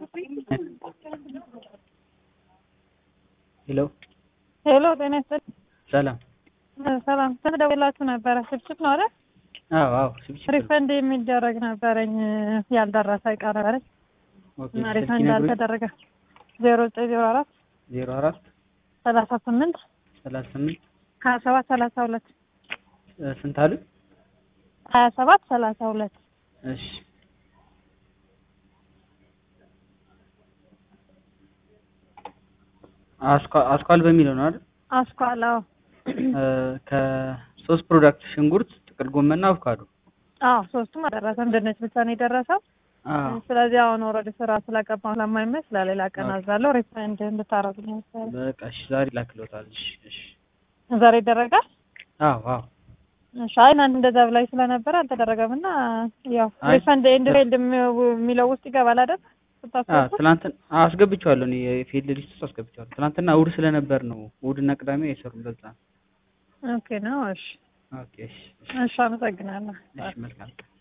ሄሎ ሄሎ ጤና ይስጥልኝ። ሰላም። ሰላም ተደውላችሁ ነበረ? ስብስብ ነው አይደል? አዎ አዎ ስብስብ ነው። ሪፈንድ የሚደረግ ነበረኝ ያልደረሰ ቀረበረኝ ኦኬ እና ስልክ ሪፈንድ ይነግሩኝ። አልተደረገ ዜሮ ዘጠኝ ዜሮ አራት ዜሮ አራት ሰላሳ ስምንት ሰላሳ ስምንት ሀያ ሰባት ሰላሳ ሁለት እ ስንት አሉ? ሀያ ሰባት ሰላሳ ሁለት እሺ አስኳ- አስኳል በሚለው ነው አይደል? አስኳላ እ ከሶስት ፕሮዳክት ሽንኩርት፣ ጥቅል ጎመንና አቮካዶ። አዎ ሶስቱም አልደረሰም። ድንች ብቻ ነው የደረሰው። አዎ ስለዚህ አሁን ወረድ ስራ ስለገባሁ ስለማይመች ለሌላ ቀን ኦኬ። አዛለሁ። ሪፈንድ እንድታረጉልኝ መሰለኝ። በቃ እሺ ዛሬ ላክሎታል። እሺ እሺ ዛሬ ይደረጋል። አዎ አዎ እሺ አይ እናንተ እንደዛ ብላኝ ስለነበረ አልተደረገም እና ያው አይ፣ ሪፈንድ ኤንድ ፌልድ የሚለው ውስጥ ይገባል አይደል? አዎ ስታስገቡ ትናንትና አዎ አስገብቼዋለሁ እኔ የፊልድ ሊስት ውስጥ አስገብቼዋለሁ። ትናንትና እሑድ ስለነበር ነው እሑድና ቅዳሜ አይሰሩም ለዛ ነው። ኦኬ ነው። እሺ ኦኬ እሺ እሺ እሺ፣ አመሰግናለሁ። እሺ መልካም